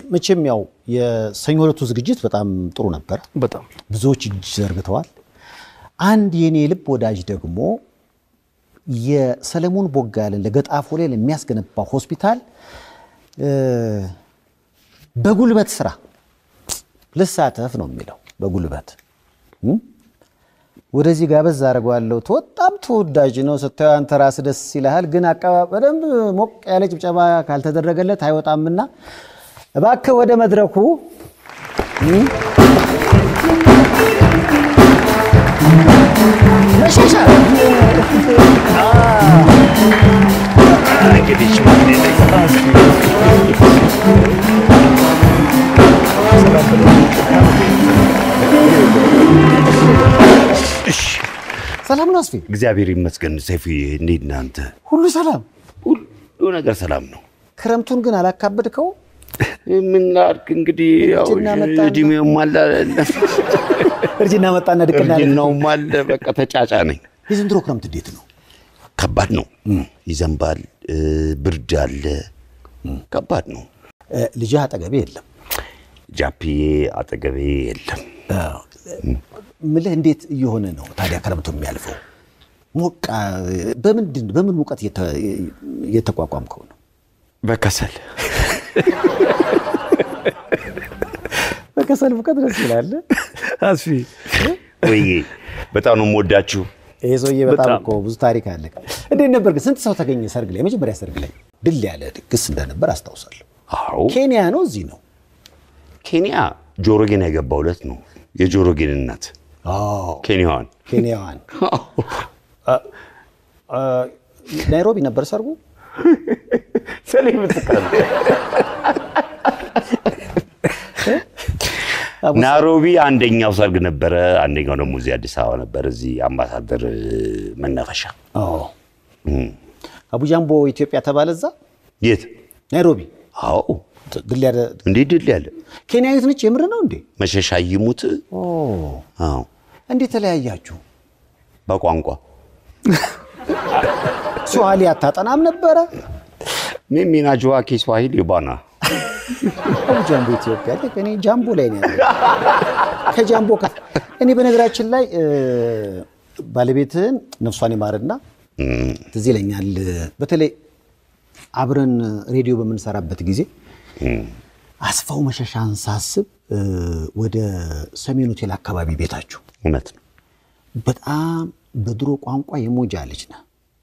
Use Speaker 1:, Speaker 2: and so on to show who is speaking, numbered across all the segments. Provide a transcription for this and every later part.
Speaker 1: መቼም ያው የሰኞ ዕለቱ ዝግጅት በጣም ጥሩ ነበር።
Speaker 2: በጣም
Speaker 1: ብዙዎች እጅ ዘርግተዋል። አንድ የኔ ልብ ወዳጅ ደግሞ የሰለሞን ቦጋለን ለገጣፎ ላይ ለሚያስገነባ ሆስፒታል እ፣ በጉልበት ስራ ልሳተፍ ነው የሚለው በጉልበት እም? ወደዚህ ጋበዝ አደርገዋለሁ። በጣም ተወዳጅ ነው ስታየው፣ አንተ ራስህ ደስ ይልሃል። ግን አቀባ በደንብ ሞቅ ያለ ጭብጨባ ካልተደረገለት አይወጣምና እባክህ ወደ መድረኩ እም? መሸሻ ሰላም ነው አስፌ?
Speaker 3: እግዚአብሔር ይመስገን። ሰይፉዬ እንዴት ነህ አንተ?
Speaker 1: ሁሉ ሰላም።
Speaker 3: ሁሉ ነገር ሰላም ነው።
Speaker 1: ክረምቱን ግን አላካበድከው?
Speaker 3: ምን ላድርግ እንግዲህ ያው
Speaker 1: እርጅና መጣና-
Speaker 3: እድሜውም አለ
Speaker 1: እርጅና መጣና ድቅና ያለ
Speaker 3: እርጅናውም አለ። በቃ ተጫጫ ነኝ።
Speaker 1: የዘንድሮ ክረምት እንዴት ነው?
Speaker 3: ከባድ ነው። ይዘንባል፣ እ፣ ብርድ አለ። ከባድ ነው።
Speaker 1: እ፣ ልጅህ አጠገቤ የለም።
Speaker 3: ጃፒዬ አጠገቤ የለም።
Speaker 1: ምልህ እንዴት እየሆነ ነው ታዲያ ክረምቱ የሚያልፈው? ሞቃ በምንድን በምን ሙቀት እየተ- እየተቋቋምከው ነው?
Speaker 3: በከሰል
Speaker 1: በከሰል ሙቀት ደስ ይላል።
Speaker 2: አስፊ
Speaker 3: ወይ በጣም ነው የምወዳችሁ።
Speaker 1: ይሄ ሰውዬ በጣም
Speaker 2: በጣም።
Speaker 1: እኮ ብዙ ታሪክ አለ። እንዴት ነበር ግን? ስንት ሰው ተገኘ ሰርግ ላይ? የመጀመሪያ ሰርግ ላይ ድል ያለ ድግስ እንደነበር አስታውሳለሁ።
Speaker 3: አዎ
Speaker 1: ኬንያ ነው እዚህ ነው?
Speaker 3: ኬንያ ጆሮጌን ያገባው ዕለት ነው። የጆሮጌን እናት ኬንያዋን
Speaker 1: ኬንያዋን ናይሮቢ ነበር ሰርጉ።
Speaker 3: ናይሮቢ አንደኛው ሰርግ ነበረ፣ አንደኛው ደግሞ እዚህ አዲስ አበባ ነበር፣ እዚህ አምባሳደር እ፣ መናፈሻ።
Speaker 1: አቡጃምቦ ኢትዮጵያ ተባለ እዛ
Speaker 3: የት?
Speaker 1: ናይሮቢ።
Speaker 3: አዎ
Speaker 1: ድል ያለ
Speaker 3: እንዴ ድል ያለ
Speaker 1: ኬንያዊት ነች። የምር ነው እንዴ?
Speaker 3: መሸሻ ይሙት። አዎ
Speaker 1: እንዴት ተለያያችሁ?
Speaker 3: በቋንቋ
Speaker 1: ስዋሂሊ አታጠናም ነበረ?
Speaker 3: ሚሚ ናጅዋ ኪስዋሂሊ ባና
Speaker 1: አቡጃምቦ ኢትዮጵያ ልክ እኔ ጃምቦ ላይ ነው ያለው። ከጃምቦ ከፍ እኔ በነገራችን ላይ እ፣ ባለቤትህን ነፍሷን ይማርና ትዝ ይለኛል በተለይ አብረን ሬዲዮ በምንሰራበት ጊዜ አስፋው መሸሻን ሳስብ እ፣ ወደ ሰሜን ሆቴል አካባቢ ቤታችሁ
Speaker 3: እውነት ነው።
Speaker 1: በጣም በድሮ ቋንቋ የሞጃ ልጅ ነህ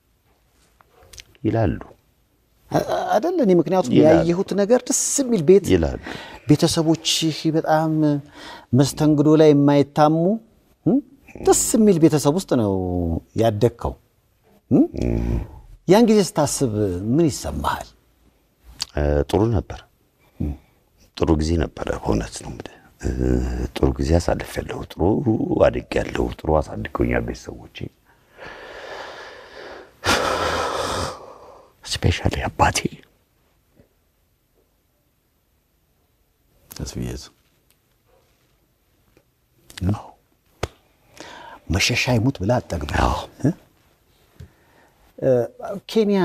Speaker 3: ይላሉ
Speaker 1: አ- አደለ? እኔ ምክንያቱም
Speaker 3: ይላሉ።
Speaker 1: ያየሁት ነገር ደስ የሚል ቤት
Speaker 3: ይላሉ።
Speaker 1: ቤተሰቦችህ በጣም መስተንግዶ ላይ የማይታሙ እም? ደስ የሚል ቤተሰብ ውስጥ ነው ያደግከው። እም? ያን ጊዜ ስታስብ ምን ይሰማሃል?
Speaker 3: እ፣ ጥሩ ነበር። ጥሩ ጊዜ ነበረ። በእውነት ነው የምልህ እ፣ ጥሩ ጊዜ አሳልፌያለሁ። ጥሩ አድጌያለሁ። ጥሩ አሳድገውኛል ቤተሰቦቼ፣ ስፔሻሊ አባቴ።
Speaker 1: ተስብየዝ መሸሻ ይሙት ብላ አጠግብ
Speaker 3: አዎ
Speaker 1: ኬንያ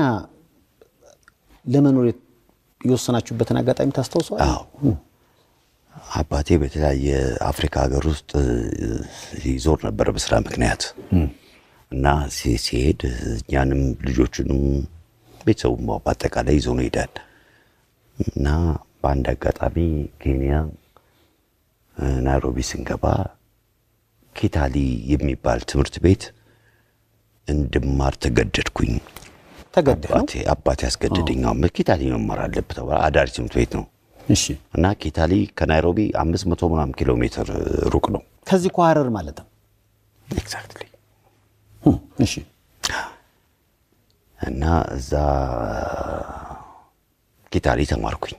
Speaker 1: ለመኖር የወሰናችሁበትን አጋጣሚ ታስታውሰዋል?
Speaker 3: አዎ አባቴ በተለያየ አፍሪካ ሀገር ውስጥ እ፣ ይዞር ነበር በስራ ምክንያት እና ሲ- ሲሄድ እኛንም ልጆቹንም ቤተሰቡም በአጠቃላይ ይዞ ነው ይሄዳል እና በአንድ አጋጣሚ ኬንያ እ፣ ናይሮቢ ስንገባ ኪታሊ የሚባል ትምህርት ቤት እንድማር ተገደድኩኝ።
Speaker 1: ተገደህ ነው?
Speaker 3: አባቴ አባቴ ያስገደደኝ። አዎ ኪታሊ መማር አለብህ ተባለ። አዳሪ ትምህርት ቤት ነው
Speaker 1: እሺ።
Speaker 3: እና ኪታሊ ከናይሮቢ አምስት መቶ ምናምን ኪሎ ሜትር ሩቅ ነው።
Speaker 1: ከዚህ ከሐረር ማለት ነው።
Speaker 3: ኤግዛክትሊ
Speaker 1: እሺ።
Speaker 3: እና እዛ ኪታሊ ተማርኩኝ።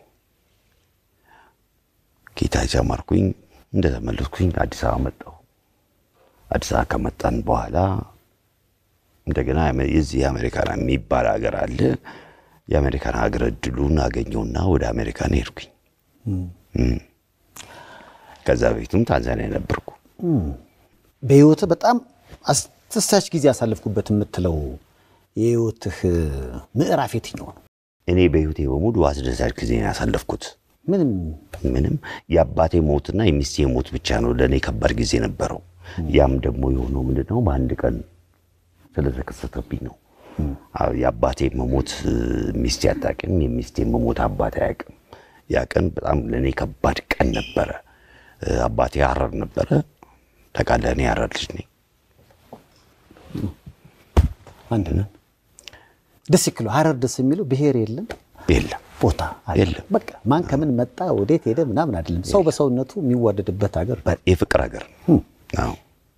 Speaker 3: ኪታሊ ተማርኩኝ። እንደተመለስኩኝ አዲስ አበባ መጣሁ። አዲስ አበባ ከመጣን በኋላ እንደገና የመ- የዚህ የአሜሪካን የሚባል ሀገር አለ። የአሜሪካን ሀገር እድሉን አገኘውና ወደ አሜሪካን ሄድኩኝ። እም። ከዛ በፊቱም ታንዛኒያ ነበርኩ።
Speaker 1: በህይወትህ በጣም አስደሳች ጊዜ ያሳለፍኩበት የምትለው የህይወትህ ምዕራፍ የትኛው ነው?
Speaker 3: እኔ በህይወቴ በሙሉ አስደሳች ጊዜ ነው ያሳለፍኩት።
Speaker 1: ምንም
Speaker 3: ምንም የአባቴ ሞትና የሚስቴ ሞት ብቻ ነው ለእኔ ከባድ ጊዜ ነበረው። ያም ደግሞ የሆነው ምንድን ነው በአንድ ቀን ስለተከሰተብኝ ነው። አዎ፣ የአባቴ መሞት እ፣ ሚስቴ አታውቅም፣ የሚስቴ መሞት አባቴ አያውቅም። ያ ቀን በጣም ለእኔ ከባድ ቀን ነበረ። እ፣ አባቴ ሐረር ነበረ። ታውቃለህ፣ እኔ ሐረር ልጅ ነኝ።
Speaker 1: አንድ ነን። ደስ ይክሉ ሐረር ደስ የሚለው ብሔር የለም
Speaker 3: የለም
Speaker 1: ቦታ አለ።
Speaker 3: የለም።
Speaker 1: በቃ ማን ከምን መጣ ወዴት ሄደ ምናምን አይደለም። ሰው በሰውነቱ የሚዋደድበት ሀገር ነው።
Speaker 3: በ- የፍቅር ሀገር ነው። አዎ።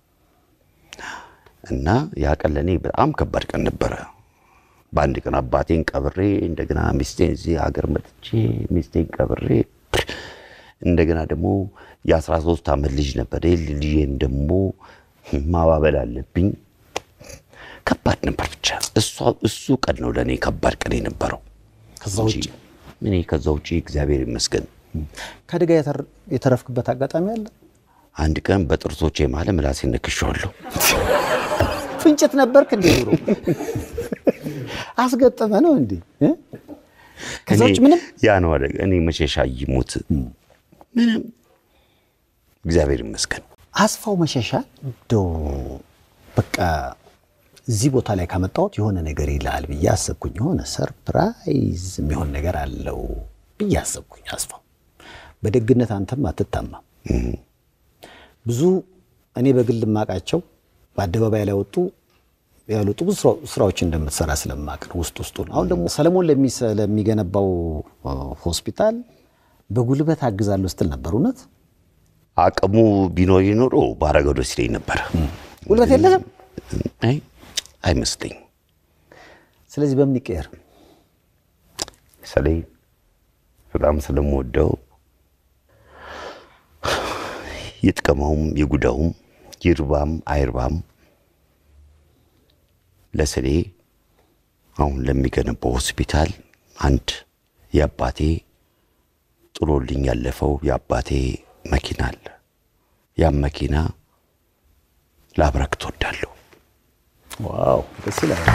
Speaker 3: እና ያ ቀን ለእኔ በጣም ከባድ ቀን ነበረ። በአንድ ቀን አባቴን ቀብሬ እንደገና ሚስቴን እዚህ ሀገር መጥቼ ሚስቴን ቀብሬ እንደገና ደግሞ የአስራ ሶስት ዓመት ልጅ ነበረ። ልጅን ደግሞ ማባበል አለብኝ። ከባድ ነበር። ብቻ እሷ- እሱ ቀን ነው ለእኔ ከባድ ቀን የነበረው።
Speaker 1: ከዛ ውጭ
Speaker 3: እኔ ከዛ ውጭ እግዚአብሔር ይመስገን
Speaker 1: ከአደጋ የተር- የተረፍክበት አጋጣሚ አለ?
Speaker 3: አንድ ቀን በጥርሶቼ መሀል ምላሴን ነክሼዋለሁ።
Speaker 1: ፍንጭት ነበርክ እንዴ? ኑሮ አስገጠመ ነው እንዴ? እ? ከዛ ውጭ
Speaker 3: እኔ-
Speaker 1: ምንም
Speaker 3: ያ ነው አደጋ። እኔ መሸሻ ይሙት ምንም እግዚአብሔር ይመስገን።
Speaker 1: አስፋው መሸሻ እንደው በቃ እዚህ ቦታ ላይ ካመጣሁት የሆነ ነገር ይላል ብዬ አሰብኩኝ። የሆነ ሰርፕራይዝ የሚሆን ነገር አለው ብዬ አሰብኩኝ። አስፋው በደግነት አንተም አትታማም። ብዙ እኔ በግል ማቃቸው በአደባባይ ላይ ወጡ ያልወጡ ብዙ ስራ- ስራዎች እንደምትሰራ ስለማቅ ነው ውስጥ ውስጡን። አሁን ደግሞ ሰለሞን ለሚሰ- ለሚገነባው እ፣ ሆስፒታል በጉልበት አግዛለሁ ስትል ነበር። እውነት
Speaker 3: አቅሙ ቢኖር ኖሮ ባረገው ደስ ይለኝ ነበረ።
Speaker 1: ጉልበት የለህም?
Speaker 3: አይ አይመስለኝም።
Speaker 1: ስለዚህ በምን ይቀየር?
Speaker 3: ሰሌ በጣም ስለምወደው ይጥቀመውም ይጉዳውም ይርባም አይርባም ለሰሌ አሁን ለሚገነባው ሆስፒታል አንድ የአባቴ ጥሎልኝ ያለፈው የአባቴ መኪና አለ። ያም መኪና ላብረክ ትወዳለሁ።
Speaker 1: ዋው ደስ ይላል።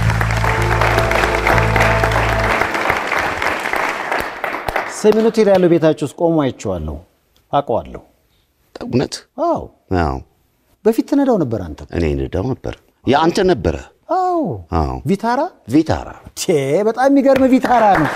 Speaker 1: ሰሜን ሆቴል ያለው ቤታችሁ ውስጥ ቆሞ አይቼዋለሁ፣ አውቀዋለሁ።
Speaker 3: እውነት?
Speaker 1: አዎ
Speaker 3: አዎ።
Speaker 1: በፊት ትነዳው ነበር አንተ?
Speaker 3: እኔ ንዳው ነበር። የአንተ ነበረ።
Speaker 1: አዎ
Speaker 3: አዎ።
Speaker 1: ቪታራ
Speaker 3: ቪታራ
Speaker 1: ቼ በጣም የሚገርም ቪታራ ነው።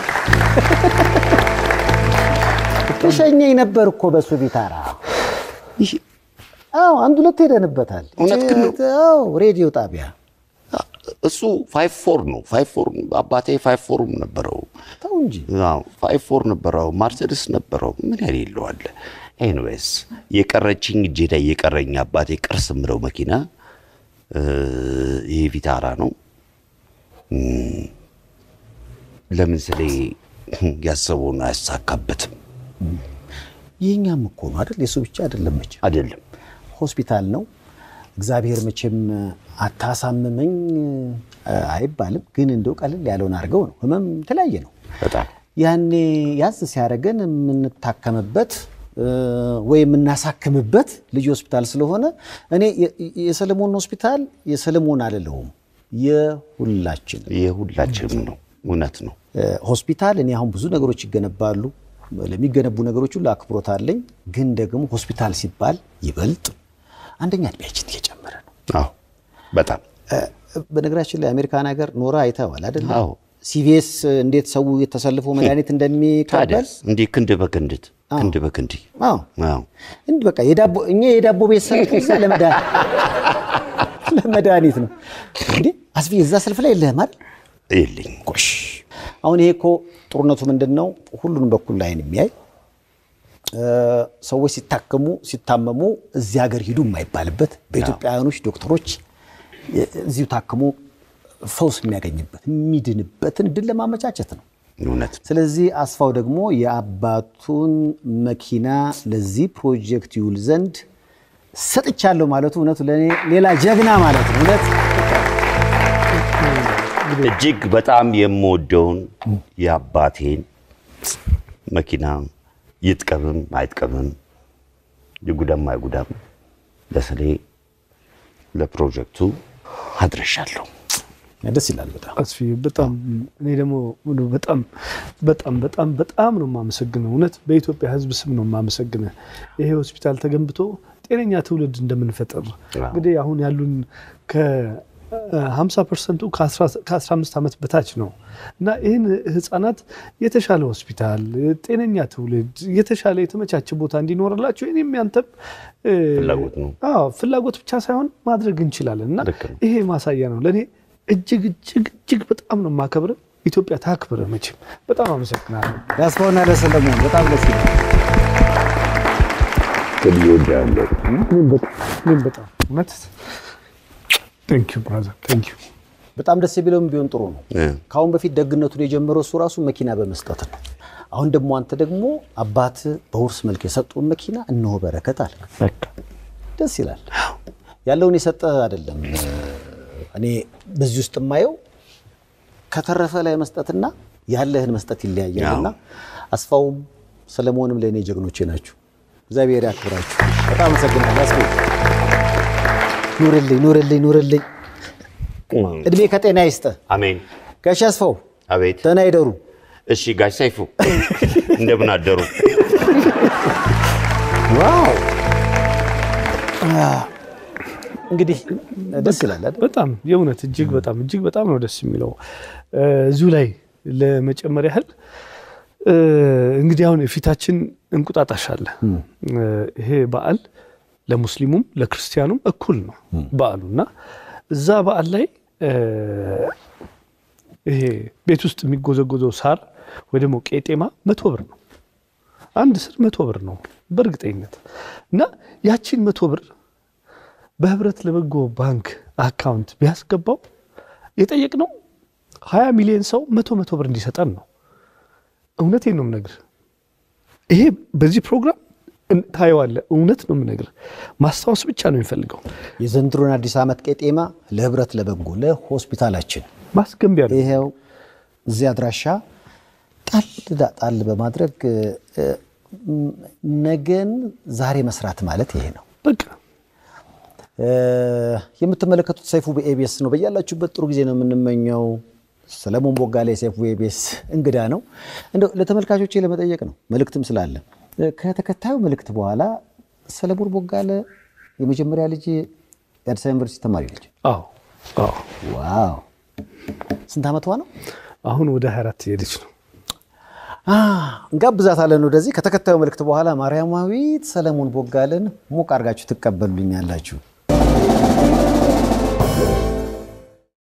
Speaker 1: ተሸኘኝ ነበር እኮ በሱ ቪታራ።
Speaker 3: ይህ
Speaker 1: አዎ አንድ ሁለት ሄደንበታል።
Speaker 3: እውነት ግን ነው?
Speaker 1: አዎ ሬዲዮ ጣቢያ
Speaker 3: እሱ ፋይቭ ፎር ነው። ፋይቭ ፎር አባቴ ፋይቭ ፎርም ነበረው።
Speaker 1: ተው እንጂ
Speaker 3: አዎ ፋይቭ ፎር ነበረው። ማርሴድስ ነበረው። ምን ያህል ይለዋል። ኤኒዌይስ የቀረችኝ እጄ ላይ የቀረኝ አባቴ ቅርስ የምለው መኪና እ፣ ይሄ ቪታራ ነው። እም፣ ለምን ስለ ያሰበውን አያሳካበትም?
Speaker 1: ይህኛም እኮ ነው አይደል? የሱ ብቻ አይደለም መቼም
Speaker 3: አይደለም
Speaker 1: ሆስፒታል ነው። እግዚአብሔር መቼም አታሳምመኝ አይባልም፣ ግን እንደው ቀለል ያለውን አድርገው ነው። ህመም የተለያየ ነው።
Speaker 3: በጣም
Speaker 1: ያኔ ያዝ ሲያደርገን የምንታከምበት እ፣ ወይ የምናሳክምበት ልዩ ሆስፒታል ስለሆነ እኔ የ- የሰለሞን ሆስፒታል የሰለሞን አልለውም የሁላችን
Speaker 3: የሁላችንም ነው። እውነት ነው።
Speaker 1: እ፣ ሆስፒታል እኔ አሁን ብዙ ነገሮች ይገነባሉ። ለሚገነቡ ነገሮች ሁሉ አክብሮት አለኝ። ግን ደግሞ ሆስፒታል ሲባል ይበልጥ አንደኛ እድሜያችን እየጨመረ ነው።
Speaker 3: አዎ በጣም
Speaker 1: እ፣ በነገራችን ላይ አሜሪካን ሀገር ኖራ አይተዋል አይደለ?
Speaker 3: አዎ።
Speaker 1: ሲቪኤስ እንዴት ሰው የተሰልፎ መድኃኒት እንደሚቀበል
Speaker 3: ታዲያስ እንዲህ ክንድ በክንድት ክንድ በክንድ
Speaker 1: አዎ
Speaker 3: አዎ
Speaker 1: እንዲህ በቃ የዳቦ እኛ የዳቦ ቤት ሰልፍ እዛ ለመድኃኒት ለመድኃኒት ነው እንዴ አስቢ እዛ ሰልፍ ላይ የለህም አይደል?
Speaker 3: የለኝም
Speaker 1: ጎሽ አሁን ይሄ እኮ ጥሩነቱ ምንድን ነው? ሁሉንም በኩል ላይን የሚያይ እ፣ ሰዎች ሲታከሙ ሲታመሙ እዚህ ሀገር ሂዱ የማይባልበት በኢትዮጵያውያኖች ዶክተሮች እ፣ እዚሁ ታክሞ ፈውስ የሚያገኝበት የሚድንበትን እድል ለማመቻቸት ነው።
Speaker 3: እውነት
Speaker 1: ስለዚህ አስፋው ደግሞ የአባቱን መኪና ለዚህ ፕሮጀክት ይውል ዘንድ ሰጥቻለሁ ማለቱ እውነቱ ለእኔ ሌላ ጀግና ማለት ነው። እውነት
Speaker 3: እጅግ በጣም የምወደውን የአባቴን መኪና ይጥቀምም አይጥቀምም ይጉዳም አይጉዳም ለስሌ ለፕሮጀክቱ አድረሻለሁ።
Speaker 1: ደስ ይላል በጣም
Speaker 2: አስፊ በጣም እኔ ደግሞ በጣም በጣም በጣም በጣም ነው የማመሰግነው። እውነት በኢትዮጵያ ሕዝብ ስም ነው የማመሰግነው። ይሄ ሆስፒታል ተገንብቶ ጤነኛ ትውልድ እንደምንፈጥር እንግዲህ አሁን ያሉን ከ50 ፐርሰንቱ ከ15 ዓመት በታች ነው እና ይህን ህፃናት የተሻለ ሆስፒታል፣ ጤነኛ ትውልድ፣ የተሻለ የተመቻቸ ቦታ እንዲኖርላቸው እኔም ያንተም እ፣
Speaker 3: ፍላጎት ነው።
Speaker 2: አዎ ፍላጎት ብቻ ሳይሆን ማድረግ እንችላለን እና
Speaker 3: ልክ ነው።
Speaker 2: ይሄ ማሳያ ነው ለእኔ እጅግ እጅግ እጅግ በጣም ነው የማከብር። ኢትዮጵያ ታክብር። መቼም በጣም አመሰግናለሁ።
Speaker 1: ለአስፋውና ለሰለሞን በጣም ደስ ይላል።
Speaker 3: ከልጅ ወዳለሁ
Speaker 2: እኔም በጣም እውነት ቴንክ ዩ ብራዘር ቴንክ ዩ።
Speaker 1: በጣም ደስ የሚለውም ቢሆን ጥሩ ነው። ከአሁን በፊት ደግነቱን የጀመረው እሱ ራሱ መኪና በመስጠት ነው። አሁን ደግሞ አንተ ደግሞ አባት በውርስ መልክ የሰጡን መኪና እነሆ በረከት አለ። ደስ ይላል። ያለውን የሰጠ አይደለም። እኔ በዚህ ውስጥ የማየው ከተረፈ ላይ መስጠትና ያለህን መስጠት ይለያያልና አስፋውም ሰለሞንም ለእኔ ጀግኖቼ ናችሁ። እግዚአብሔር ያክብራችሁ። በጣም አመሰግናለሁ። አስፋው ኑርልኝ፣ ኑርልኝ፣ ኑርልኝ። እድሜ ከጤና ይስጥ።
Speaker 3: አሜን።
Speaker 1: ጋሽ አስፋው
Speaker 3: አቤት።
Speaker 1: ደህና ይደሩ።
Speaker 3: እሺ ጋሽ ሰይፉ እንደምን አደሩ?
Speaker 1: ዋው እንግዲህ ደስ ይላል አይደል?
Speaker 2: በጣም የእውነት እጅግ በጣም እጅግ በጣም ነው ደስ የሚለው። እ፣ እዚሁ ላይ ለመጨመር ያህል እ፣ እንግዲህ አሁን የፊታችን እንቁጣጣሽ አለ። እ፣ ይሄ በዓል ለሙስሊሙም ለክርስቲያኑም እኩል ነው በዓሉ እና እዛ በዓል ላይ እ፣ ይሄ ቤት ውስጥ የሚጎዘጎዘው ሳር ወይ ደግሞ ቄጤማ መቶ ብር ነው። አንድ ስር መቶ ብር ነው በእርግጠኝነት እና ያቺን መቶ ብር በህብረት ለበጎ ባንክ አካውንት ቢያስገባው የጠየቅነው ሀያ ሚሊዮን ሰው መቶ መቶ ብር እንዲሰጠን ነው። እውነቴን ነው የምነግርህ። ይሄ በዚህ ፕሮግራም እን- ታየዋለህ። እውነት ነው የምነግርህ። ማስታወስ ብቻ ነው የሚፈልገው።
Speaker 1: የዘንድሮን አዲስ ዓመት ቄጤማ ለህብረት ለበጎ ለሆስፒታላችን
Speaker 2: ማስገንቢያ ነው።
Speaker 1: ይሄው እዚህ አድራሻ ጣል ዳ- ጣል በማድረግ እ፣ ም- ነገን ዛሬ መስራት ማለት ይሄ ነው።
Speaker 2: በቃ
Speaker 1: እ፣ የምትመለከቱት ሰይፉ በኤቢኤስ ነው። በያላችሁበት ጥሩ ጊዜ ነው የምንመኘው። ሰለሞን ቦጋሌ የሰይፉ ኤቢኤስ እንግዳ ነው። እንደው ለተመልካቾቼ ለመጠየቅ ነው መልእክትም ስላለ እ፣ ከተከታዩ መልእክት በኋላ ሰለሞን ቦጋለ የመጀመሪያ ልጅ የአዲስ አበባ ዩኒቨርሲቲ ተማሪ ልጅ።
Speaker 2: አዎ አዎ።
Speaker 1: ዋው ስንት ዓመቷ ነው?
Speaker 2: አሁን ወደ 24 እየሄደች ነው።
Speaker 1: አ፣ እንጋብዛታለን ወደዚህ። ከተከታዩ መልእክት በኋላ ማርያማዊት ሰለሞን ቦጋለን ሞቅ አድርጋችሁ ትቀበሉልኛላችሁ።